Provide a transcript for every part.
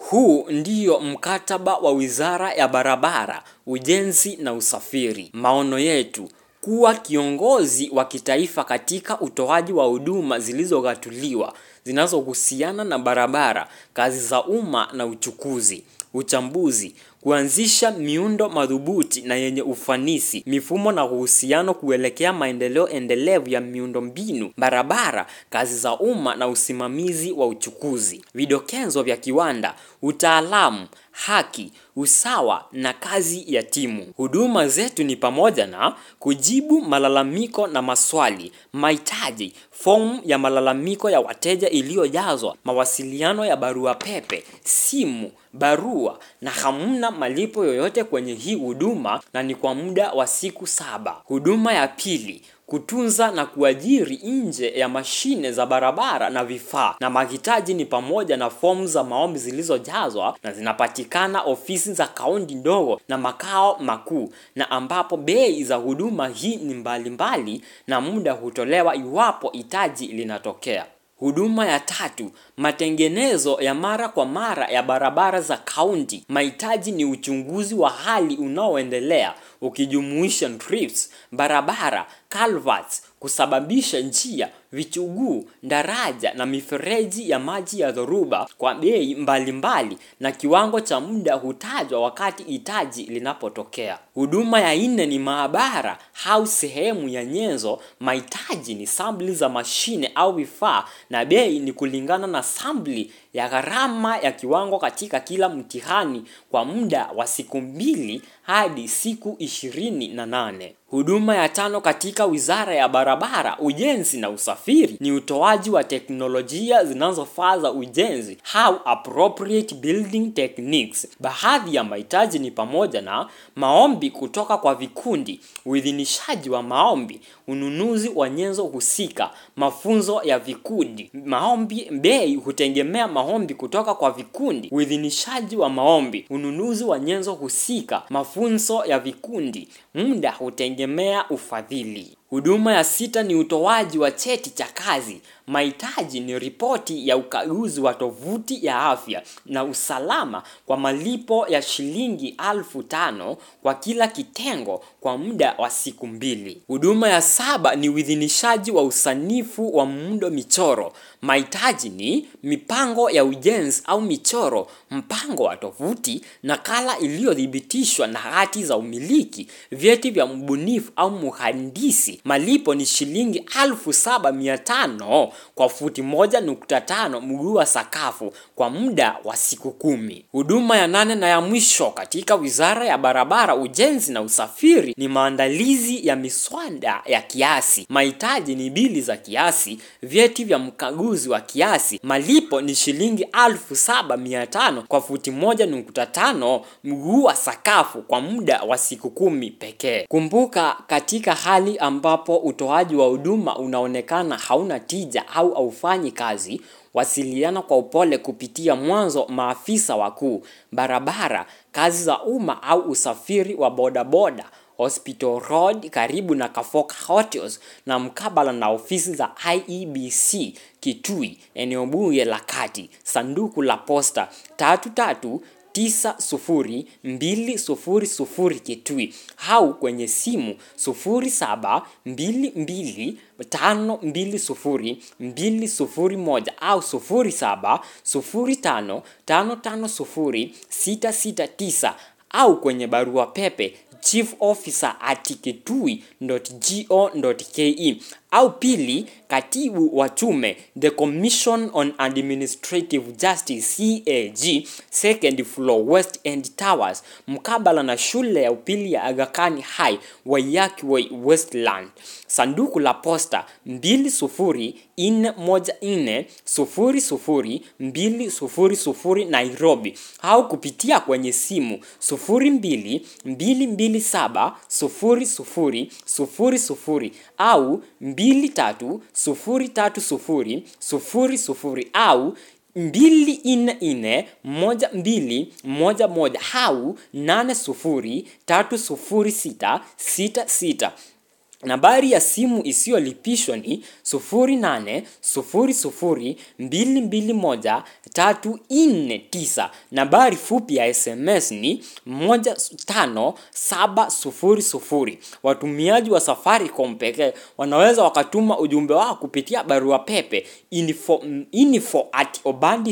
Huu ndiyo mkataba wa Wizara ya Barabara, Ujenzi na Usafiri. Maono yetu kuwa kiongozi wa kitaifa katika utoaji wa huduma zilizogatuliwa zinazohusiana na barabara, kazi za umma na uchukuzi. Uchambuzi kuanzisha miundo madhubuti na yenye ufanisi, mifumo na uhusiano kuelekea maendeleo endelevu ya miundombinu, barabara, kazi za umma na usimamizi wa uchukuzi. Vidokezo vya kiwanda, utaalamu, haki, usawa na kazi ya timu. Huduma zetu ni pamoja na kujibu malalamiko na maswali, mahitaji, fomu ya malalamiko ya wateja iliyojazwa, mawasiliano ya barua pepe, simu, barua na hamna malipo yoyote kwenye hii huduma na ni kwa muda wa siku saba. Huduma ya pili kutunza na kuajiri nje ya mashine za barabara na vifaa na mahitaji ni pamoja na fomu za maombi zilizojazwa na zinapatikana ofisi za kaunti ndogo na makao makuu na ambapo bei za huduma hii ni mbalimbali mbali, na muda hutolewa iwapo hitaji linatokea. Huduma ya tatu, matengenezo ya mara kwa mara ya barabara za kaunti. Mahitaji ni uchunguzi wa hali unaoendelea ukijumuisha drifts, barabara, culverts, kusababisha njia, vichuguu, daraja na mifereji ya maji ya dhoruba kwa bei mbalimbali na kiwango cha muda hutajwa wakati hitaji linapotokea. Huduma ya nne ni maabara au sehemu ya nyenzo. Mahitaji ni sampli za mashine au vifaa na bei ni kulingana na sampli ya gharama ya kiwango katika kila mtihani kwa muda wa siku mbili hadi siku ishirini na nane. Huduma ya tano katika Wizara ya Barabara, Ujenzi na Usafiri ni utoaji wa teknolojia zinazofaa za ujenzi au appropriate building techniques. Baadhi ya mahitaji ni pamoja na maombi kutoka kwa vikundi, uidhinishaji wa maombi, ununuzi wa nyenzo husika, mafunzo ya vikundi. Maombi bei hutegemea maombi kutoka kwa vikundi, uidhinishaji wa maombi, ununuzi wa nyenzo husika, mafunzo ya vikundi. Muda hutegemea ufadhili. Huduma ya sita ni utoaji wa cheti cha kazi. Mahitaji ni ripoti ya ukaguzi wa tovuti ya afya na usalama kwa malipo ya shilingi alfu tano kwa kila kitengo kwa muda wa siku mbili. Huduma ya saba ni uidhinishaji wa usanifu wa muundo michoro. Mahitaji ni mipango ya ujenzi au michoro, mpango wa tovuti, nakala iliyothibitishwa na hati za umiliki, vyeti vya mbunifu au mhandisi. Malipo ni shilingi alfu saba mia tano kwa futi moja nukta tano mguu wa sakafu kwa muda wa siku kumi. Huduma ya nane na ya mwisho katika Wizara ya Barabara, Ujenzi na Usafiri ni maandalizi ya miswada ya kiasi. Mahitaji ni bili za kiasi, vyeti vya mkaguzi wa kiasi. Malipo ni shilingi alfu saba mia tano kwa futi moja nukta tano mguu wa sakafu kwa muda wa siku kumi pekee. Kumbuka, katika hali ambapo utoaji wa huduma unaonekana hauna tija au haufanyi kazi, wasiliana kwa upole kupitia mwanzo maafisa wakuu, barabara, kazi za umma au usafiri wa bodaboda, Hospital Road karibu na Kafoka Hotels na mkabala na ofisi za IEBC Kitui, eneo bunge la Kati, sanduku la posta tatu tatu tisa sufuri mbili sufuri sufuri Kitui au kwenye simu sufuri saba mbili mbili tano mbili sufuri mbili sufuri moja au sufuri saba sufuri tano tano tano sufuri sita sita tisa au kwenye barua pepe chief officer at kitui.go.ke au pili katibu wa tume the commission on administrative justice CAG second floor west end towers mkabala na shule ya upili ya Aga Khan High Waiyaki Way Westland sanduku la posta 20414 00 200 Nairobi au kupitia kwenye simu 02 227 00 00 au 230300 au mbili nne nne moja mbili moja moja au nane sufuri tatu sufuri sita sita sita Nambari ya simu isiyolipishwa ni 0800221349. Nambari fupi ya SMS ni 15700. Watumiaji wa Safaricom pekee wanaweza wakatuma ujumbe wao kupitia barua pepe info, info at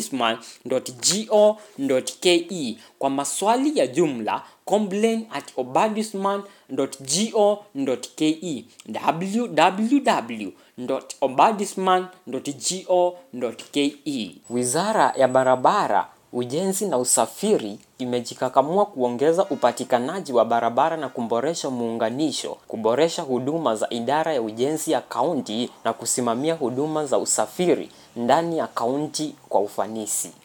obandisman.go.ke kwa maswali ya jumla complain at obandisman.go.ke www.obandisman.go.ke Wizara ya Barabara, Ujenzi na Usafiri imejikakamua kuongeza upatikanaji wa barabara na kuboresha muunganisho, kuboresha huduma za idara ya ujenzi ya kaunti na kusimamia huduma za usafiri ndani ya kaunti kwa ufanisi.